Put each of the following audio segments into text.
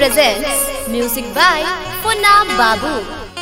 presents music by Punna Babu.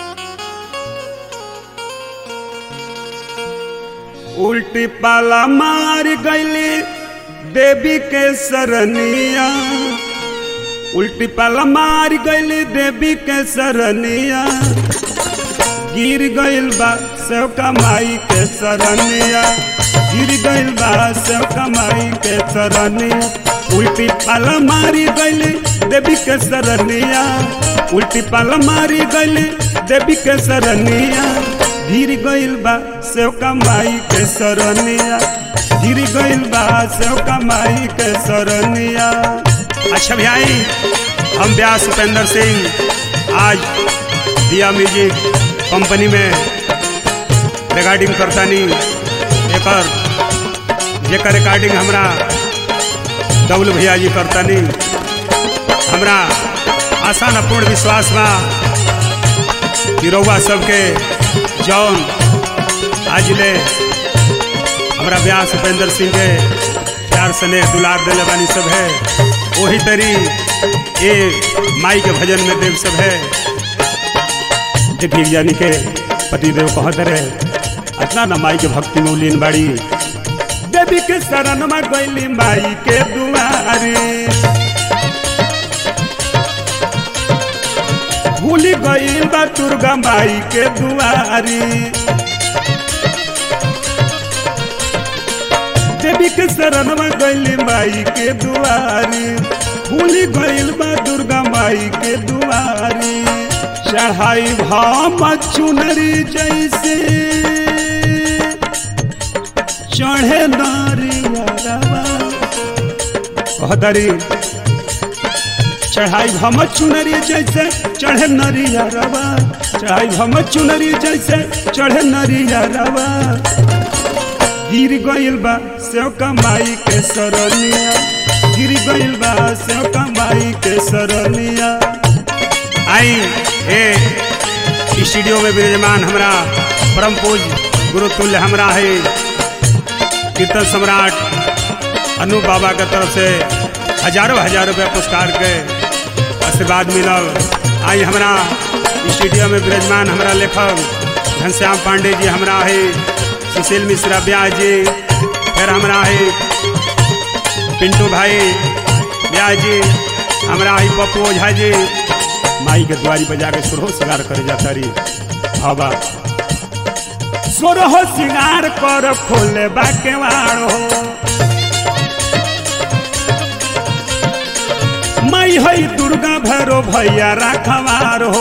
उल्टी पाला मार गईली देवी के सरनिया उल्टी पाला मार गईली देवी के सरनिया गिर गईल बा सेव कमाई के सरनिया गिर गईल बा सेव कमाई के सरनिया उल्टी पाला मारी गईली देवी के सरनिया उल्टी पाला मारी गईली देवी के सरनिया गिर गईल बा सेव कमाई के सरनिया गिर गईल बा सेव कमाई के सरनिया अच्छा भाई हम व्यास उपेंद्र सिंह आज दिया म्यूजिक कंपनी में रिकॉर्डिंग करतानी एकर जेकर रिकॉर्डिंग हमरा दौल भैया जी करतानी हमरा आशा न पूर्ण विश्वास बा कि रउआ सबके जौन आज ले हमरा व्यास उपेंद्र सिंह के प्यार स्नेह दुलार दिले बानी सब है वही तरी ये माई के भजन में देव सब है देखिए यानी के पतिदेव कहत रहे इतना न माई के भक्ति में लीन बाड़ी देवी के शरण में गईली माई के दुआरे भूली गईल बा दुर्गा माई के दुआरी देवी के शरण में गईली माई के दुआरी भूली गईल बा दुर्गा माई के दुआरी चढ़ाई भाम चुनरी जैसे चढ़े नारिया कहतरी चढ़ाई भम चुनरी जैसे चढ़े नरिया रवा चढ़ाई भम चुनरी जैसे चढ़े नरिया रवा गिर गईल बा सेव कमाई के सरनिया गिर गईल बा सेव कमाई के सरनिया आई ए स्टूडियो में विराजमान हमरा परम पूज गुरुतुल्य हमरा है कीर्तन सम्राट अनु बाबा के तरफ से हजारों हजार रुपया पुरस्कार के आशीर्वाद मिलल आई हमरा स्टूडियो में विराजमान हमरा लेखक घनश्याम पांडे जी हमरा है सुशील मिश्रा ब्यास जी फिर हमरा है पिंटू भाई ब्यास जी हमरा है पप्पू ओझा जी माई के द्वारी बजा के सुरहो सिंगार करे जाता रही हवा सुरहो सिंगार कर खोले बाकेवाड़ हो माई है दुर्गा भैरो भैया राखवार हो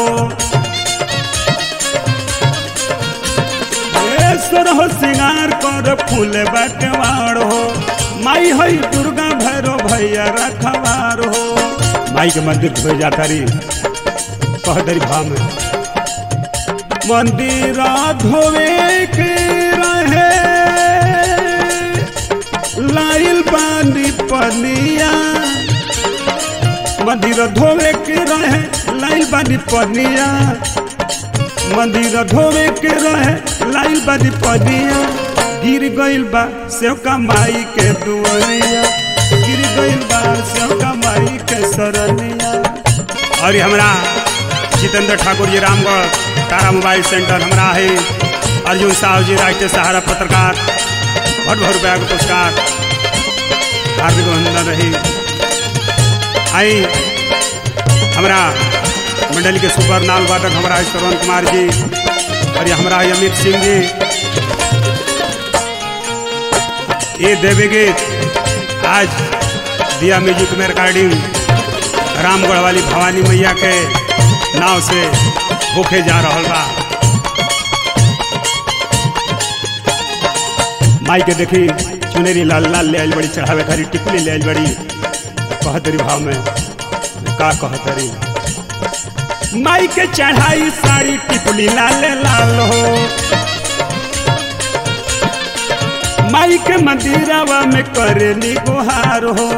सोर हो सिंगार कर फूल बटवार हो माई है दुर्गा भैरो भैया रखवार हो माई के मंदिर धोए जाता रही कह दरी भाव में मंदिर धोवे के रहे लाइल बानी पनिया मंदिर धोवे के रहे लाइल बानी पनिया मंदिर धोवे के रहे लाइल बानी पनिया गिर गईल बा सेव कमाई के दुआरिया गिर गईल बा सेव कमाई के सरनिया और हमरा जितेंद्र ठाकुर जी रामगढ़ तारा मोबाइल सेंटर हमरा है अर्जुन साहु जी राष्ट्रीय सहारा पत्रकार बहुत बहुत रुपया के पुरस्कार हार्दिक अभिनंदन रही आई हमरा मंडली के सुपर नाल वादक हमारा श्रवण कुमार जी और हमारा अमित सिंह जी ये देवी गीत आज दिया म्यूजिक में रिकॉर्डिंग रामगढ़ वाली भवानी मैया के नाव से होके जा रहा बा माई के देखी चुनेरी लाल लाल ले आयल बड़ी चढ़ावे खाली टिकुली ले आयल बड़ी कहतरी भाव में का कहतरी माई के चढ़ाई साड़ी टिकुली लाल लाल हो माई के मंदिरवा में करे गुहार हो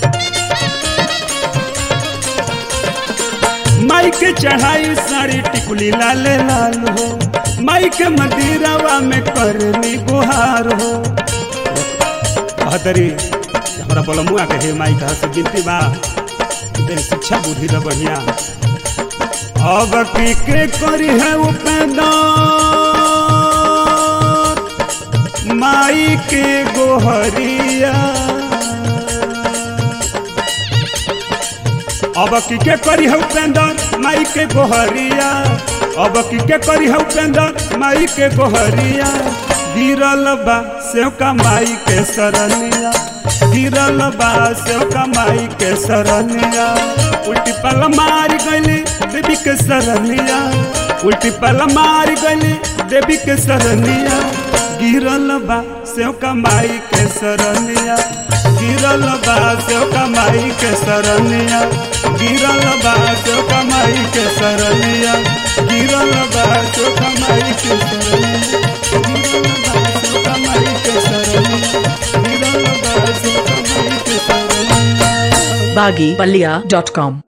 माई के चढ़ाई साड़ी टिकुली लाल लाल हो माई के मंदिरवा में करनी गुहार हो कहतरी हमरा बोलमुआ के हे माई कहा से गिनती बा दे शिक्षा बुद्धि द बढ़िया अब की के करी है उपेंद्र माई के गोहरिया अब की के करी है उपेंद्र माई के गोहरिया अब की के करी है उपेंद्र माई के गोहरिया गिरल बा सेव का माई के सरनिया गिरल बा सेव का माई के सरनिया उल्टी पल मार गली देवी के सरनिया उल्टी पल मार गली देवी के सरनिया गिरल बा सेव का माई के सरनिया गिरल बा सेव का माई के सरनिया गिरल बा सेव का माई के सरनिया गिरल बा सेव का माई के सरनिया गिरल बा सेव का माई के सरनिया गिरल बा सेव का माई के सरनिया baggypalia.com